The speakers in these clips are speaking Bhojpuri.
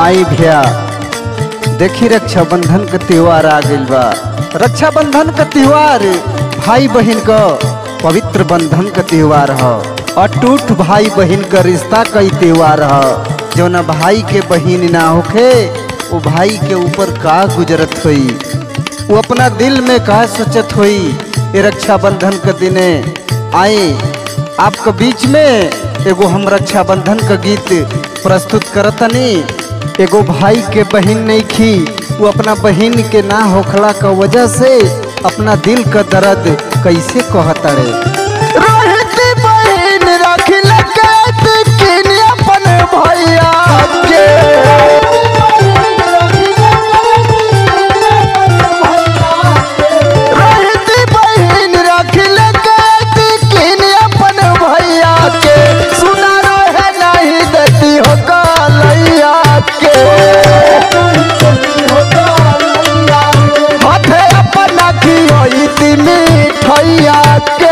आई भैया देखी रक्षाबंधन का त्योहार आ गइल बा रक्षाबंधन का त्योहार भाई बहन का पवित्र बंधन का त्योहार ह अटूट भाई बहन का रिश्ता का ही त्योहार ह जौना भाई के बहन ना होखे वो भाई के ऊपर का गुजरत हुई वो अपना दिल में का सोचत हुई ये रक्षाबंधन के दिने आए आपके बीच में एगो हम रक्षाबंधन का गीत प्रस्तुत करतनी एगो भाई के बहन नहीं खी वो अपना बहन के ना होखला का वजह से अपना दिल का दर्द कैसे कहतड़े रहती बहन रखिल कैद किन अपन भैया के रहती बहन रखिल कैद किन अपन भैया के सुना रहे नहीं देती हो कालैया के हाथे अपना की होती मिठैया के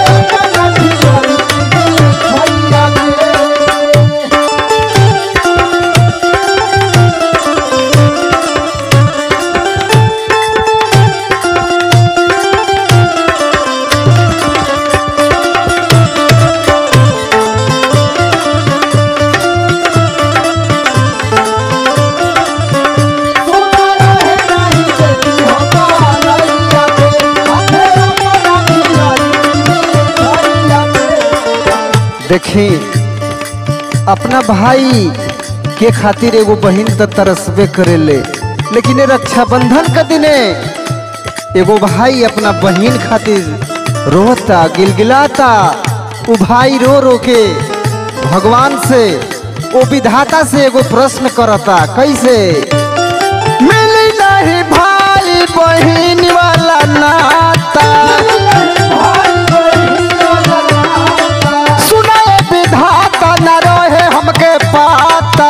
देखी अपना भाई के खातिर एगो बहन तो तरसबे करेले लेकिन ये रक्षाबंधन का दिने एगो भाई अपना बहन खातिर रोता गिलगिलाता वो भाई रो रो के भगवान से वो विधाता से एगो प्रश्न करता कैसे मिली नहीं भाई बहन वाला नाता सुनाए विधाता न रहे हमके पाता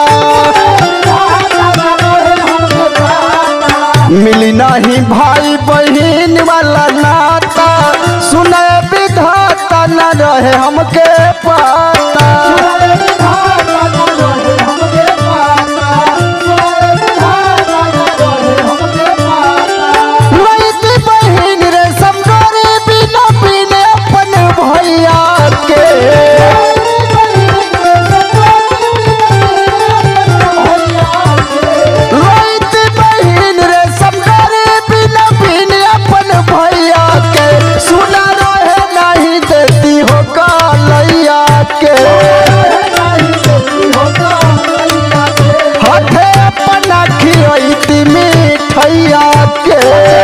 मिली नहीं भाई बहन वाला नाता सुनाए विधाता न रहे हमके पाता लइती बहिन रे समगोरी बिना बिने अपन भैया के लइती बहिन रे समगोरी बिना बिने अपन भैया के सुना रहे नहीं देती हो कालैया के हाथे अपना खियती मिठैया के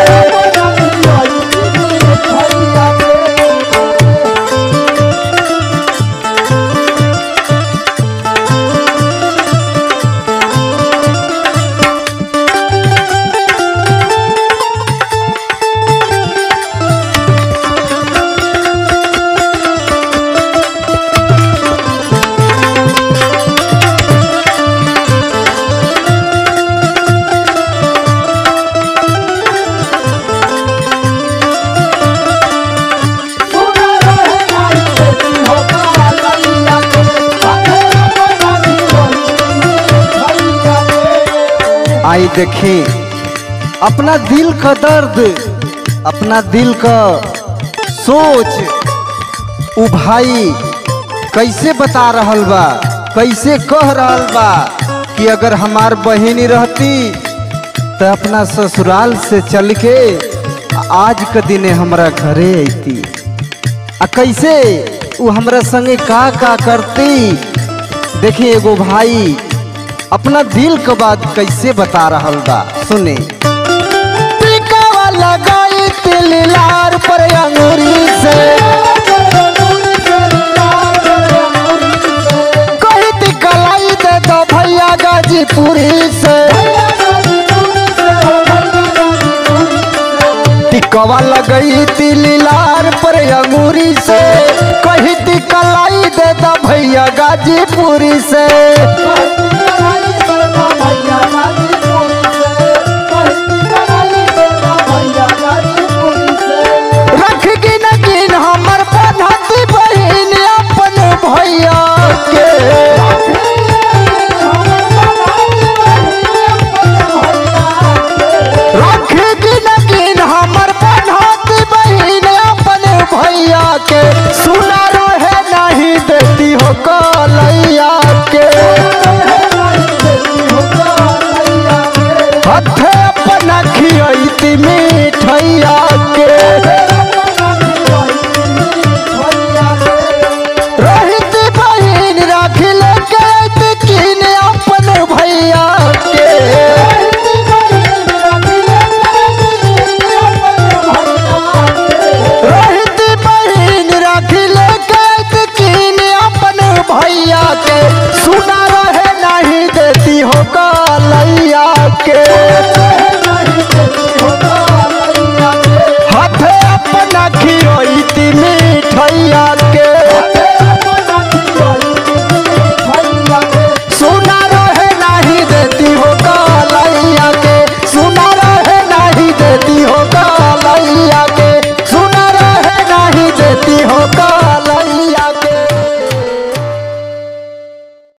आई देखी अपना दिल का दर्द अपना दिल का सोच उ भाई कैसे बता रहल बा कैसे कह रहल बा कि अगर हमार बहिनी रहती तो अपना ससुराल से चल के आज के दिने हमरा घरे अती आ कैसे उ हमरा संगे का का करती देखी एगो भाई अपना दिल के बात कैसे बता रहल बा सुने टिकावा लगाई तिल लार पर अंगूरी से कही थी कलाई दे दो भैया गाजीपुरी से टिकवा लगई तिल लार पर अंगूरी से कही थी कलाई दे दो भैया गाजीपुरी से रख गिन गिन हमर बनहती बहिन अपन भैया के राखी